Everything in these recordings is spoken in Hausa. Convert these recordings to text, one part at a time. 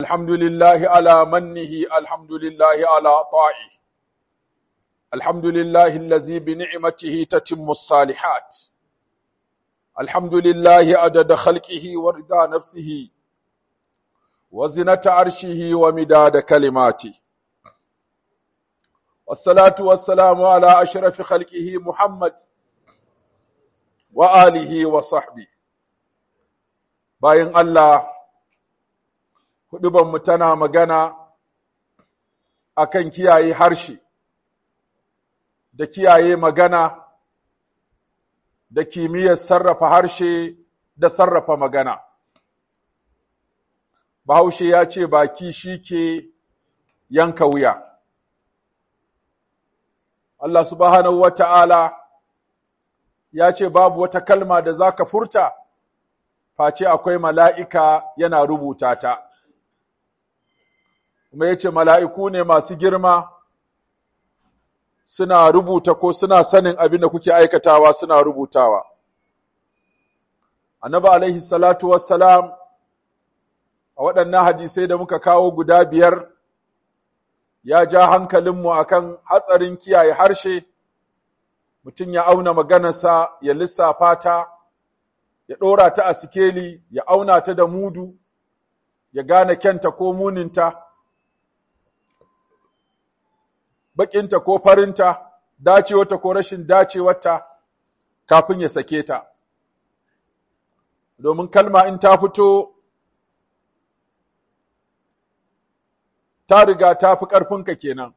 الحمد لله على منه الحمد لله على طائه الحمد لله الذي بنعمته تتم الصالحات الحمد لله عدد خلقه ورضا نفسه وزنة عرشه ومداد كلماته والصلاة والسلام على أشرف خلقه محمد وآله وصحبه باين الله mu tana magana akan kiyaye harshe da kiyaye magana da kimiyyar sarrafa harshe da sarrafa magana. Bahaushe ya ce baki shi ke yanka wuya. Allah subhanahu wa ta'ala ya ce babu wata kalma da za ka furta, face akwai mala'ika yana rubuta ta. kuma ya ce mala'iku ne masu girma suna rubuta ko suna sanin abin da kuke aikatawa suna rubutawa. Annabi alaihi salatu wassalam a waɗannan hadisai da muka kawo guda biyar ya ja hankalinmu akan hatsarin kiyaye harshe, mutum ya auna maganarsa ya lissafa ta, ya ɗora ta a sikeli, ya auna ta da mudu, ya gane kyanta ko muninta. baƙinta ko farinta, dacewarta ko rashin dacewarta kafin ya sake ta. Domin kalma in ta fito, ta riga ta fi ƙarfinka kenan.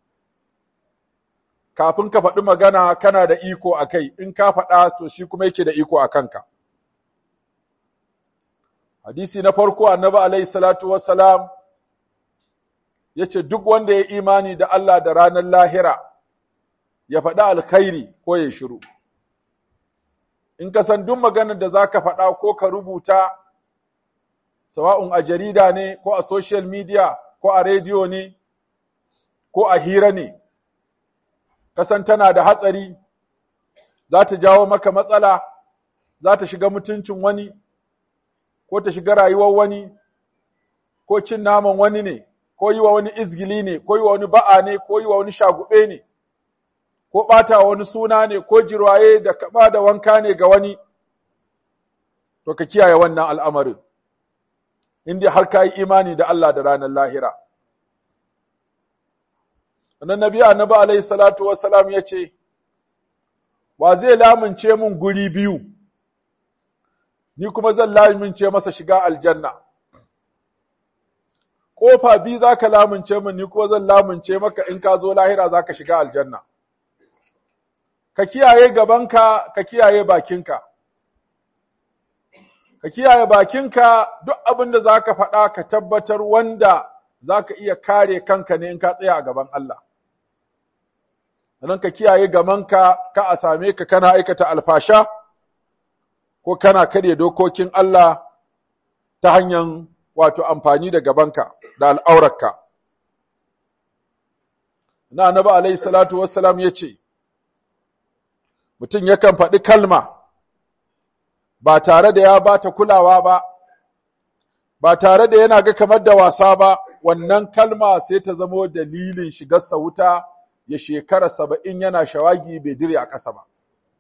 Kafin ka faɗi magana kana da iko a kai, in ka faɗa to shi kuma yake da iko a kanka. Hadisi na farko annabi alaihi salatu wassalam ya ce duk wanda ya imani da Allah da ranar lahira ya faɗi alkhairi ko ya shiru. In ka san duk maganar da za ka faɗa ko ka rubuta, sawa'un a jarida ne ko a social media ko a rediyo ne ko a hira ne, kasan tana da hatsari, za ta jawo maka matsala, za ta shiga mutuncin wani, ko ta shiga rayuwar wani, ko cin naman wani ne. ko yi wa wani izgili ne, ko yi wa wani ba'a ne, ko yi wa wani shagube ne, ko ɓata wani suna ne, ko jirwaye da kaɓa da wanka ne ga wani, to ka kiyaye wannan al'amarin, inda har ka yi imani da Allah da ranar lahira. Annan Nabi Annabi alaihi salatu wassalam ya ce, Wa zai lamunce mun guri biyu, ni kuma zan lamunce masa shiga aljanna. kofa biyu za ka lamunce min ni ko zan lamunce maka in ka zo lahira za ka shiga aljanna. Ka kiyaye gabanka, ka kiyaye bakinka. Ka kiyaye bakinka duk abin da za ka faɗa ka tabbatar wanda za ka iya kare kanka ne in ka tsaya a gaban Allah. Sannan ka kiyaye gabanka ka a same ka kana aikata alfasha ko kana karya dokokin Allah ta hanyar wato amfani da gabanka da al'aurarka. Na annabi alaihi salatu wassalam ya ce, Mutum yakan faɗi kalma ba tare da ya ba ta kulawa ba, ba tare da yana ga kamar da wasa ba, wannan kalma sai ta zamo dalilin shigarsa wuta ya shekara saba'in yana shawagi bai dire a ƙasa ba.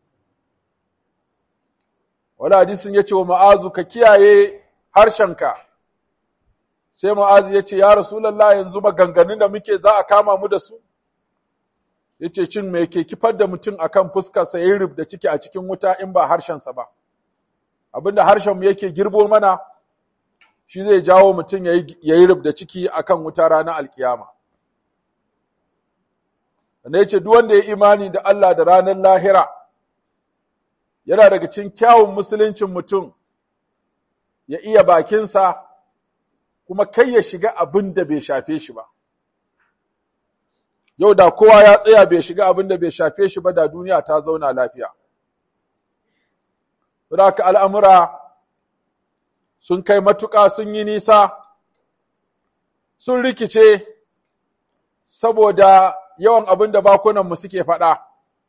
Wani hadisin ya ce wa ma'azu ka kiyaye harshenka, sai Mu'azu ya ce, Ya Rasulallah yanzu maganganun da muke za a kama mu da su? Ya ce, Cin mai ke kifar da mutum a kan fuskarsa ya yi da ciki a cikin wuta in ba harshensa ba. Abinda harshenmu yake girbo mana, shi zai jawo mutum ya yi da ciki a kan wuta ranar alkiyama. Wanda ya ce, Duk wanda ya imani da Allah da ranar lahira, yana daga cikin kyawun musuluncin mutum, ya iya bakinsa, kuma kai ya shiga abin da bai shafe shi ba. Yau da kowa ya tsaya bai shiga abin da bai shafe shi ba da duniya ta zauna lafiya. Raka al'amura sun kai matuƙa sun yi nisa, sun rikice saboda yawan abin da bakunanmu suke faɗa.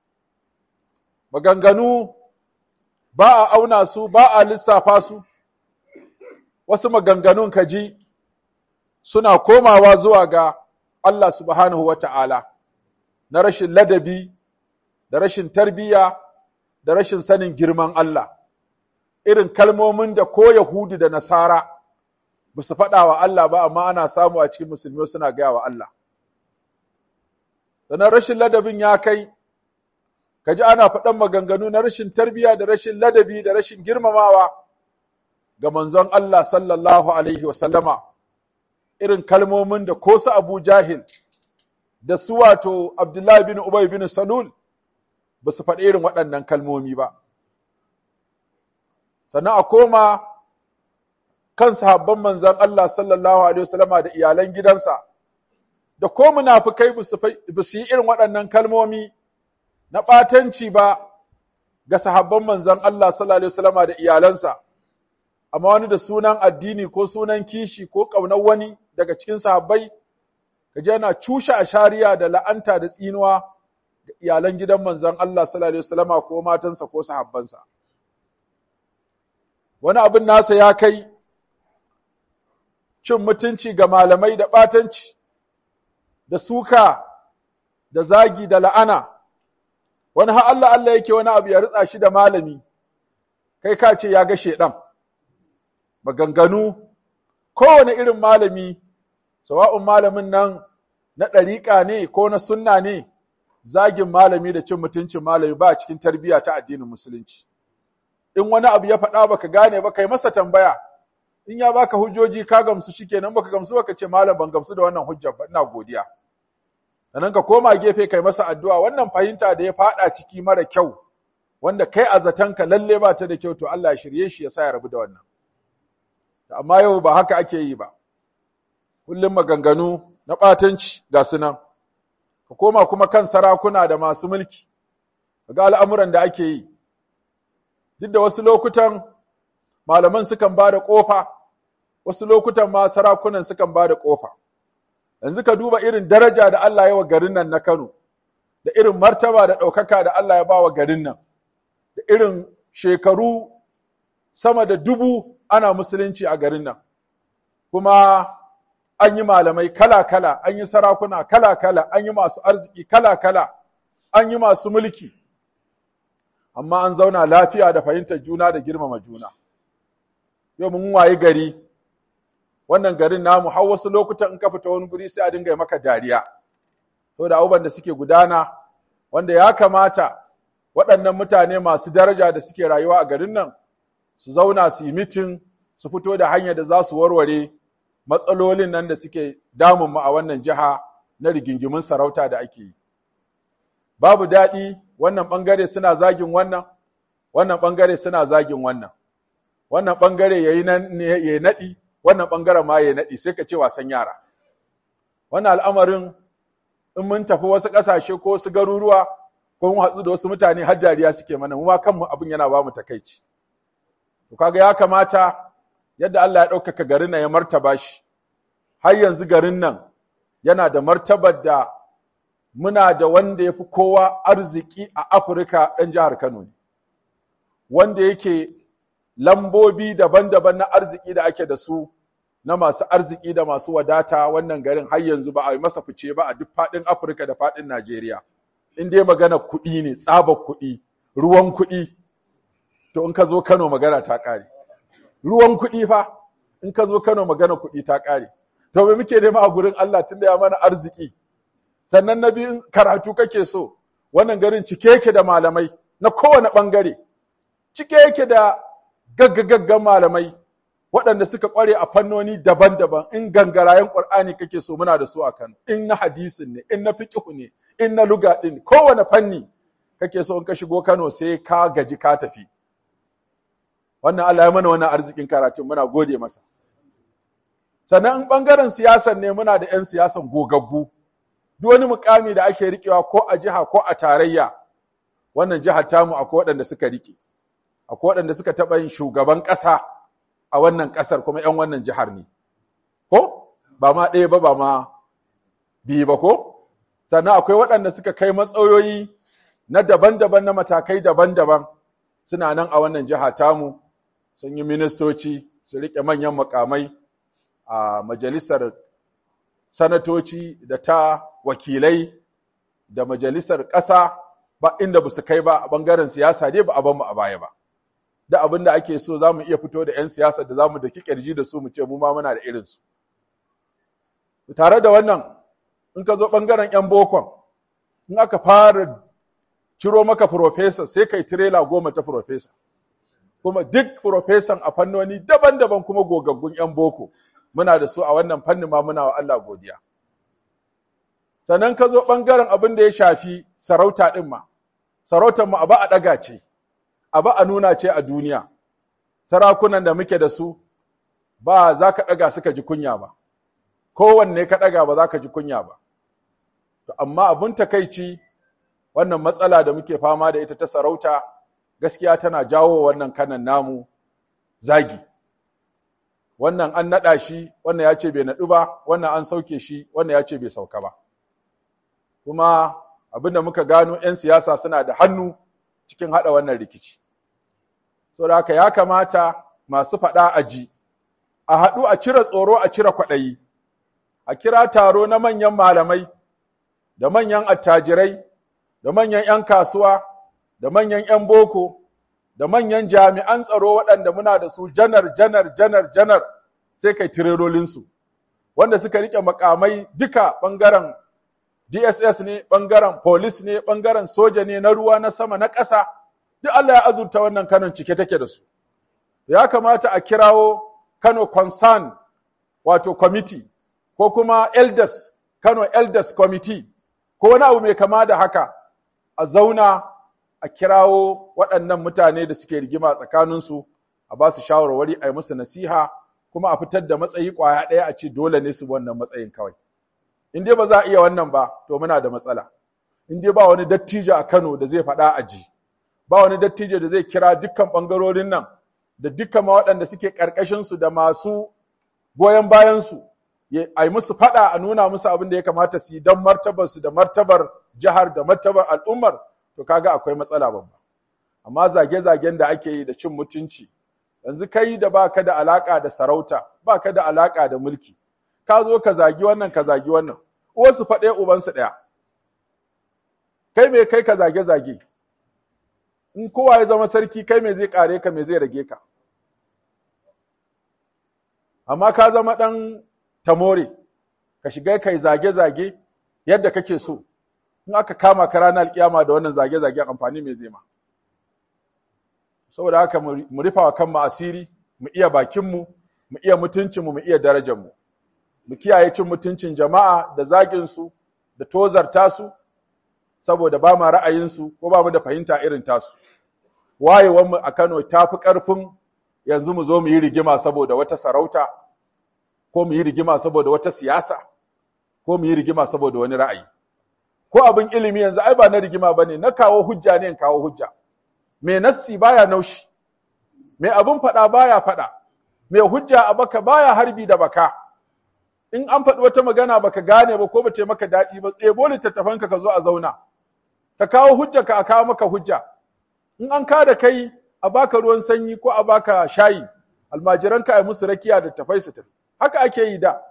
Maganganu ba a auna su, ba a lissafa su, wasu maganganun ka ji suna komawa zuwa ga Allah subhanahu wa ta'ala na rashin ladabi, da rashin tarbiyya, da rashin sanin girman Allah, irin kalmomin da ko Yahudu da Nasara ba su faɗa wa Allah ba, amma ana samu a cikin musulmi suna gaya wa Allah. Sannan rashin ladabin ya kai, ka ji ana faɗan maganganu na rashin tarbiyya da rashin ladabi da rashin girmamawa ga manzon Allah sallallahu Alaihi wasallama, irin kalmomin da ko su Abu Jahil da su wato Abdullahi bin Ubay bin Salul ba su faɗi irin waɗannan kalmomi ba. Sannan a koma kan sahabban manzon Allah sallallahu Alaihi wasallama da iyalan gidansa, da ko munafukai ba su yi irin waɗannan kalmomi na ɓatanci ba ga sahabban manzon Allah sallallahu Alaihi wasallama da iyalansa. amma wani da sunan addini ko sunan kishi ko ƙaunar wani daga cikin sahabbai kaje yana cushe a shari'a da la'anta da tsinuwa ga iyalan gidan manzon Allah sallallahu alaihi wasallama ko matansa ko sahabbansa wani abin nasa ya kai cin mutunci ga malamai da ɓatanci da suka da zagi da la'ana wani har Allah Allah yake wani abu ya ritsa shi da malami kai ka ce ya ga shedan maganganu kowane irin malami sawa'un malamin nan na ɗariƙa ne ko na sunna ne zagin malami da cin mutuncin malami ba a cikin tarbiyya ta addinin musulunci in wani abu ya faɗa baka gane ba kai masa tambaya in ya baka hujjoji ka gamsu shikenan baka gamsu baka ce malam ban gamsu da wannan hujjar ba ina godiya sannan ka koma gefe kai masa addu'a wannan fahimta da ya faɗa ciki mara kyau wanda kai a zatanka lalle ba ta da kyau to Allah ya shirye shi ya sa ya rabu da wannan amma yau ba haka ake yi ba kullum maganganu na ɓatanci ga su nan ka koma kuma kan sarakuna da masu mulki ga al'amuran da ake yi duk da wasu lokutan malaman sukan ba da ƙofa wasu lokutan ma sarakunan sukan ba da ƙofa yanzu ka duba irin daraja da Allah ya wa garin nan na Kano da irin martaba da ɗaukaka da Allah ya ba wa garin nan da irin shekaru sama da dubu ana musulunci a garin nan kuma an yi malamai kala-kala an yi sarakuna kala-kala an yi masu arziki kala-kala an yi masu mulki amma an zauna lafiya da fahimtar juna da girmama juna yau mun wayi gari wannan garin namu har wasu lokutan in ka fita wani guri sai a dinga maka dariya saboda abubuwan da suke gudana wanda ya kamata waɗannan mutane masu daraja da suke rayuwa a garin nan su zauna su yi mitin su fito da hanyar da za su warware matsalolin nan da suke damun mu a wannan jiha na rigingimin sarauta da ake yi. Babu daɗi wannan ɓangare suna zagin wannan, wannan ɓangare suna zagin wannan, wannan ɓangare ya yi naɗi, wannan ɓangaren ma ya naɗi sai ka ce wasan yara. Wannan al'amarin in mun tafi wasu ƙasashe ko wasu garuruwa ko mun hatsu da wasu mutane har jariya suke mana, mu ma kanmu abin yana ba mu takaici. To kaga ya kamata yadda Allah ya ɗaukaka garin nan ya martaba shi, har yanzu garin nan yana da martabar da muna da wanda ya fi kowa arziki a Afirka ɗan jihar Kano ne, wanda yake lambobi daban-daban na arziki da ake da su na masu arziki da masu wadata wannan garin har yanzu ba a yi masa fice ba a duk faɗin Afirka da faɗin Najeriya. In dai magana kuɗi ne, tsabar kuɗi, ruwan kuɗi, to in ka zo Kano magana ta ƙare. Ruwan kuɗi fa, in ka zo Kano magana kuɗi ta ƙare. To me muke nema a gurin Allah tunda ya mana arziki. Sannan na biyu karatu kake so, wannan garin cike yake da malamai na kowane ɓangare. Cike yake da gaggagaggan malamai waɗanda suka ƙware a fannoni daban-daban in gangarayen ƙur'ani kake so muna da su a Kano, in na hadisin ne, in na fiqhu ne, in na luga ɗin, kowane fanni kake so in ka shigo Kano sai ka gaji ka tafi. Wannan Allah ya mana wannan arzikin karatun muna gode masa. Sannan in ɓangaren siyasan ne muna da ‘yan siyasan gogaggu, duk wani mukami da ake riƙewa ko a jiha ko a tarayya, wannan jihar tamu akwai waɗanda suka riƙe, akwai waɗanda suka taɓa yin shugaban ƙasa a wannan ƙasar kuma ‘yan wannan jihar ne. Ko? Ba ma ɗaya ba ba ma biyu ba ko? Sannan akwai waɗanda suka kai matsayoyi na daban-daban na matakai daban-daban suna nan a wannan jiha tamu, sun yi ministoci, su riƙe manyan mukamai a majalisar sanatoci da ta wakilai da majalisar ƙasa ba inda ba su kai ba a ɓangaren siyasa dai ba a mu a baya ba. Da abin da ake so za mu iya fito da ‘yan siyasa da za mu daki ƙirji da su mu ce mu ma muna da irinsu. Tare da wannan, in ka zo ɓangaren ‘yan bokon, in aka fara ciro maka profesa sai kai tirela goma ta profesa. Kuma duk profesan a fannoni daban-daban kuma gogaggun ‘yan boko, muna da su a wannan fannin ma muna wa Allah godiya. Sannan ka zo ɓangaren abin da ya shafi sarauta ɗin ma, sarautar mu abu a ɗaga ce, abu a nuna ce a duniya, sarakunan da muke da su ba za ka ɗaga suka ji kunya ba, kowanne ka ɗaga ba za ka ji kunya ba. Amma abin takaici wannan matsala da muke fama da ita ta sarauta gaskiya tana jawo wannan kanan namu zagi. Wannan an naɗa shi, wannan ya ce bai naɗu ba, wannan an sauke shi, wannan ya ce bai sauka ba. Kuma abin da muka gano ‘yan siyasa suna da hannu cikin haɗa wannan rikici. So da haka ya kamata masu faɗa a ji, a haɗu a cire tsoro a cire kwaɗayi, a kira taro na manyan malamai, da manyan attajirai, da manyan ‘yan kasuwa, da manyan ‘yan boko, da manyan jami'an tsaro waɗanda muna da su janar, janar, janar, janar, sai kai tirerolinsu, wanda suka riƙe makamai duka ɓangaren DSS ne, ɓangaren polis ne, ɓangaren soja ne na ruwa, na sama, na ƙasa, duk Allah ya azurta wannan Kano cike take da su. Ya kamata a kirawo Kano Concern, wato committee, ko kuma Elders, Kano Elders Committee, ko wani abu mai kama da haka, a zauna a kirawo waɗannan mutane da suke rigima tsakaninsu, a ba su shawarwari a yi musu nasiha, kuma a fitar da matsayi ƙwaya ɗaya a ce dole ne su wannan matsayin kawai. in dai ba za a iya wannan ba to muna da matsala in dai ba wani dattijo a Kano da zai faɗa a ji ba wani dattijo da zai kira dukkan ɓangarorin nan da dukkan ma waɗanda suke ƙarƙashin su da masu goyon bayan su a yi musu faɗa a nuna musu abin da ya kamata su yi don martabar su da martabar jihar da martabar al'ummar to kaga akwai matsala babba amma zage-zagen da ake yi da cin mutunci yanzu kai da baka da alaka da sarauta baka da alaka da mulki ka zo ka zagi wannan ka zagi wannan uwarsu faɗe ubansu ɗaya kai me kai ka zage zage in kowa ya zama sarki kai me zai kare ka me zai rage ka amma ka zama ɗan tamore ka shiga kai zage zage yadda kake so in aka kama ka ranar alkiyama da wannan zage zage amfani me zai ma saboda haka mu rufa wa kanmu asiri mu iya bakinmu mu iya mutuncinmu mu iya darajarmu mu kiyaye cin mutuncin jama'a da zaginsu da tozarta su saboda ba ma ra'ayinsu ko ba mu da fahimta irin tasu wayewanmu a Kano ta fi ƙarfin yanzu mu zo mu yi rigima saboda wata sarauta ko mu yi rigima saboda wata siyasa ko mu yi rigima saboda wani ra'ayi ko abin ilimi yanzu ai ba na rigima bane na kawo hujja ne in kawo hujja me nassi baya naushi me abin faɗa baya faɗa me hujja a baka baya harbi da baka in an faɗi wata magana baka gane ba ko ba ce maka daɗi ba ɗebo littattafanka ka zo a zauna ka kawo hujja ka a kawo maka hujja in an ka da kai a baka ruwan sanyi ko a baka shayi almajiranka a musu rakiya da tafai su tafi haka ake yi da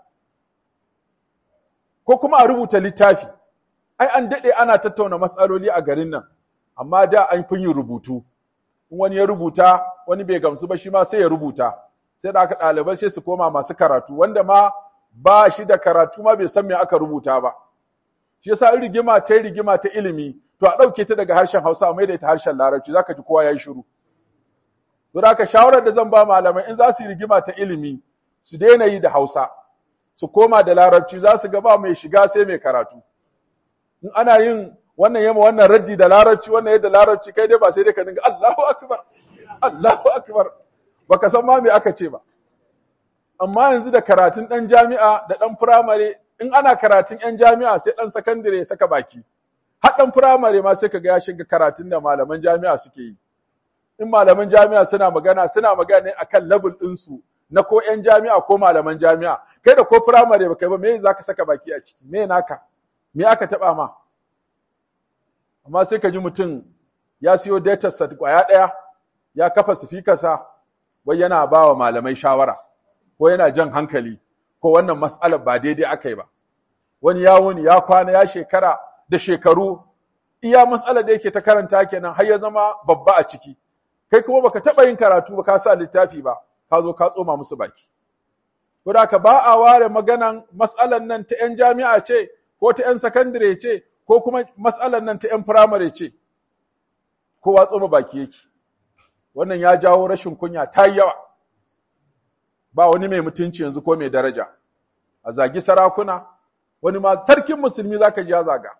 ko kuma a rubuta littafi ai an daɗe ana tattauna matsaloli a garin nan amma da an fi yin rubutu in wani ya rubuta wani bai gamsu ba shi ma sai ya rubuta sai da aka ɗalibai sai su koma masu karatu wanda ma ba shi da karatu ma bai san me aka rubuta ba shi yasa in rigima ta rigima ta ilimi to a ɗauke ta daga harshen Hausa a maida ta harshen Larabci zaka ji kowa yayi shiru to da shawarar da zan ba malamai in za su yi rigima ta ilimi su daina yi da Hausa su koma da Larabci za su ga ba mai shiga sai mai karatu in ana yin wannan yamma wannan raddi da Larabci wannan yadda Larabci kai dai ba sai dai ka dinga Allahu akbar Allahu akbar baka san ma me aka ce ba amma yanzu da karatun ɗan jami'a da ɗan firamare in ana karatun ‘yan jami'a sai ɗan sakandire saka baki, har ɗan firamare ma sai ka ga ya shiga karatun da malaman jami'a suke yi. In malaman jami'a suna magana, suna magana ne akan level ɗinsu na ko ‘yan jami'a ko malaman jami'a. Kai da ko firamare ba kai ba, me za ka saka baki a ciki, me naka, me aka taɓa ma. Amma sai ka ji mutum ya siyo data set ƙwaya ɗaya, ya kafa sifikarsa, wai yana ba wa malamai shawara. ko yana jan hankali ko wannan mas'alar ba daidai aka yi ba wani ya wuni ya kwana ya shekara da shekaru iya matsalar da yake ta karanta kenan har ya zama babba a ciki kai kuma baka taba yin karatu ba ka sa littafi ba ka zo ka tsoma musu baki ko da ka ba a ware maganan matsalar nan ta yan jami'a ce ko ta yan sakandare ce ko kuma matsalar nan ta yan firamare ce kowa tsoma baki yake wannan ya jawo rashin kunya ta yawa ba wani mai mutunci yanzu ko mai daraja a zagi sarakuna wani ma sarkin musulmi zaka ji ya zaga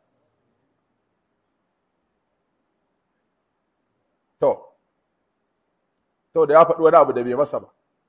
to to da ya faɗi wani abu da bai masa ba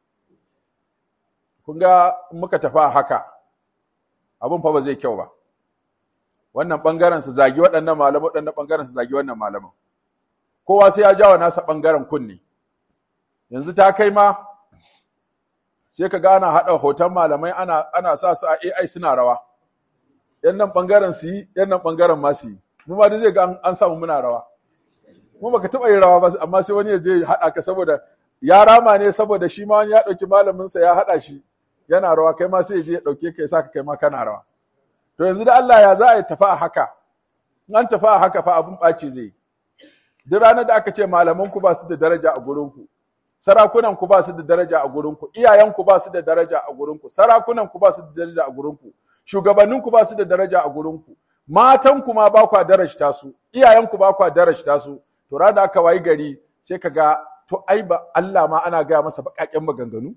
kun ga muka tafi haka abin fa ba zai kyau ba wannan bangaren su zagi waɗannan malaman waɗannan bangaren su zagi wannan malaman kowa sai ya jawa nasa bangaren kunni yanzu ta kai ma sai ka ga ana haɗa hoton malamai ana ana sa su a AI suna rawa yan nan bangaren su yi yan nan bangaren ma su yi mu ma zai ga an samu muna rawa mu baka taɓa yin rawa ba amma sai wani ya je haɗa ka saboda ya rama ne saboda shi ma wani ya ɗauki malamin sa ya haɗa shi yana rawa kai ma sai ya je ya ɗauke ka ya saka kai ma kana rawa to yanzu da Allah ya za a yi tafi a haka in an tafi a haka fa abun ɓaci zai yi duk ranar da aka ce malaman ku ba su da daraja a gurin ku sarakunan ku ba su da daraja a gurin ku iyayen ku ba su da daraja a gurin ku sarakunan ku ba su da daraja a gurin ku shugabannin ku ba su da daraja a gurin ku matan ku ma ba kwa darajta su iyayen ku ba kwa darajta su to ranar da aka wayi gari sai ka ga to ai ba Allah ma ana gaya masa baƙaƙen maganganu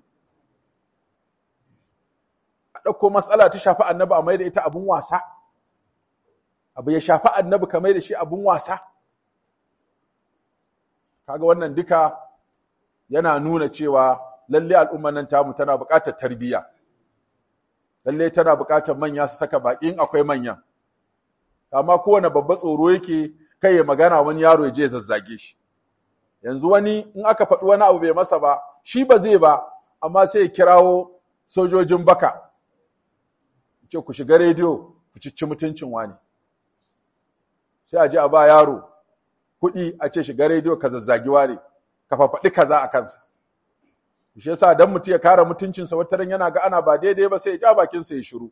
a ɗauko matsala ta shafi annabi a mai da ita abun wasa abu ya shafi annabi ka mai da shi abun wasa kaga wannan duka yana nuna cewa lalle al'umman nan tamu tana buƙatar tarbiyya lalle tana buƙatar manya su saka baƙin akwai manyan amma kowane babba tsoro yake kai ya magana wani yaro ya je zazzage shi yanzu wani in aka faɗi wani abu bai masa ba shi ba zai ba amma sai ya kirawo sojojin baka ce ku shiga rediyo ku cicci mutuncin wani sai a je a ba yaro kuɗi a ce shiga rediyo ka zazzagi wani ka fafaɗi kaza a kansa shi yasa dan mutum ya kare mutuncinsa wata ran yana ga ana ba daidai ba sai ya ja bakinsa ya shiru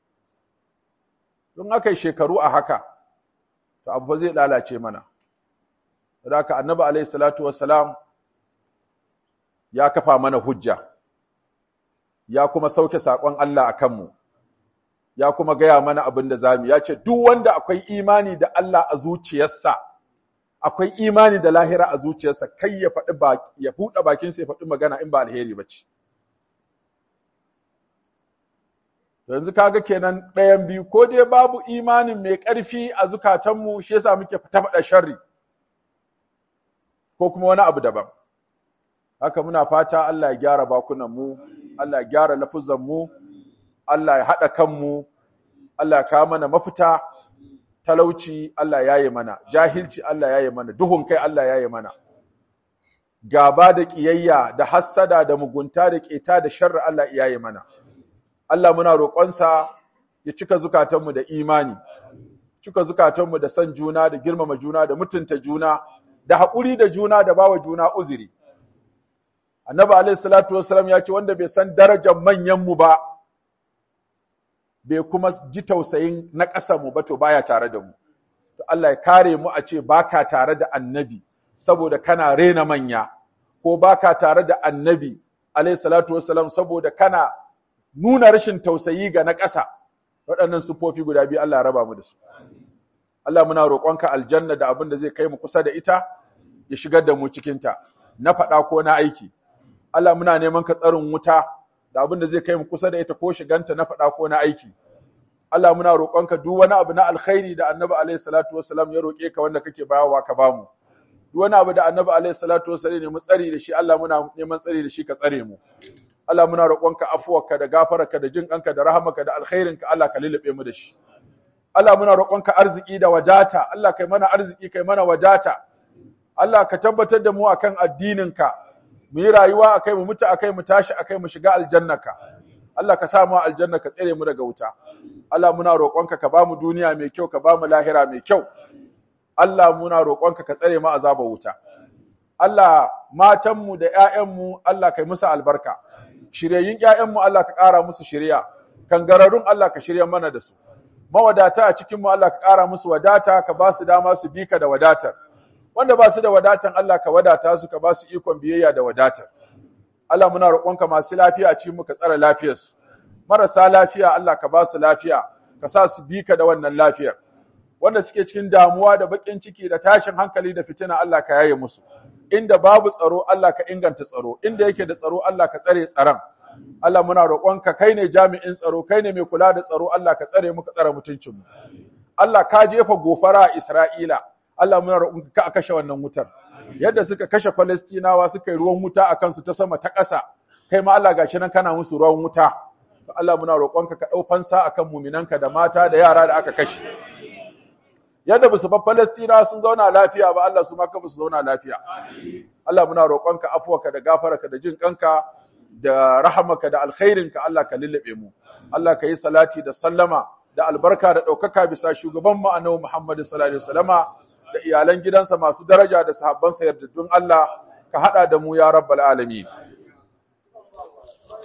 don aka yi shekaru a haka to abu ba zai lalace mana da haka annabi alaihi salatu wassalam ya kafa mana hujja ya kuma sauke saƙon Allah a kanmu ya kuma gaya mana abin da zamu ya ce duk wanda akwai imani da Allah a zuciyarsa akwai imani da lahira a zuciyarsa kai ya faɗi ya buɗe bakinsa ya faɗi magana in ba alheri ba ce yanzu kaga kenan ɗayan biyu ko dai babu imanin mai ƙarfi a zukatanmu shi yasa muke fita faɗa sharri ko kuma wani abu daban haka muna fata Allah ya gyara bakunan mu Allah ya gyara lafuzan mu Allah ya haɗa kanmu Allah ya kawo mana mafita talauci Allah ya yi mana jahilci Allah ya yi mana duhun kai Allah ya yi mana gaba da ƙiyayya da hassada da mugunta da ƙeta da sharri Allah ya yi mana Allah muna roƙonsa ya cika zukatanmu da imani, cika zukatanmu da son juna, da girmama juna, da mutunta juna, da haƙuri da juna, da bawa juna uzuri. Annabi alaihi salatu wassalam ya ce wanda bai san darajar manyanmu ba, bai kuma ji tausayin na ƙasarmu ba to baya tare da mu. To Allah ya kare mu a ce baka tare da annabi saboda kana rena manya, ko baka tare da annabi alaihi salatu wassalam saboda kana nuna rashin tausayi ga na ƙasa waɗannan sufofi guda biyu Allah ya raba mu da su Allah muna roƙonka aljanna da abin da zai kai mu kusa da ita ya shigar da mu cikin ta na faɗa ko na aiki Allah muna neman ka tsarin wuta da abin da zai kai mu kusa da ita ko shiganta na faɗa ko na aiki Allah muna roƙonka duk wani abu na alkhairi da Annabi alaihi salatu wassalam ya roƙe ka wanda kake bayawa ka bamu duk wani abu da Annabi alaihi salatu wassalam ne mu tsari da shi Allah muna neman tsari da shi ka tsare mu Allah muna roƙonka afuwarka da gafararka da jin ƙanka da rahamarka da alkhairinka Allah ka lulluɓe mu da shi. Allah muna roƙonka arziki da wadata, Allah kai mana arziki kai mana wadata. Allah ka tabbatar da mu akan addininka, mu yi rayuwa akai mu mutu akai mu tashi akai mu shiga aljannaka. Allah ka sa mu aljanna ka tsare mu daga wuta. Allah muna roƙonka ka ba mu duniya mai kyau ka ba mu lahira mai kyau. Allah muna roƙonka ka tsare mu azabar wuta. Allah matanmu da ‘ya'yanmu Allah kai musu albarka. shiryayyun ƴaƴanmu Allah ka ƙara musu shirya kangararrun Allah ka shirya mana da su mawadata a cikin mu Allah ka ƙara musu wadata ka ba su dama su bi ka da wadatar wanda ba su da wadatan Allah ka wadata su ka ba su ikon biyayya da wadatar Allah muna roƙonka masu lafiya a cikin mu ka tsare lafiyarsu marasa lafiya Allah ka ba su lafiya ka sa su bi ka da wannan lafiyar wanda suke cikin damuwa da bakin ciki da tashin hankali da fitina Allah ka yaye musu inda babu tsaro Allah ka inganta tsaro inda yake da tsaro Allah ka tsare tsaron Allah muna roƙonka kai ne jami'in tsaro kai ne mai kula da tsaro Allah ka tsare mu ka tsare mutuncinmu Allah ka jefa gofara a Isra'ila Allah muna roƙonka ka kashe wannan wutar yadda suka kashe Falastinawa suka yi ruwan wuta akan su ta sama ta ƙasa kai ma Allah gashi nan kana musu ruwan wuta Allah muna roƙonka ka ɗau fansa akan muminanka da mata da yara da aka kashe yadda ba su fa Falastina sun zauna lafiya ba Allah su ma ka su zauna lafiya Allah muna roƙonka afuwarka da gafararka da jin kanka da rahamaka da alkhairinka Allah ka lullube mu Allah ka yi salati da sallama da albarka da ɗaukaka bisa shugaban mu annabi Muhammad sallallahu alaihi wasallama da iyalan gidansa masu daraja da sahabbansa yardaddun Allah ka hada da mu ya rabbal alamin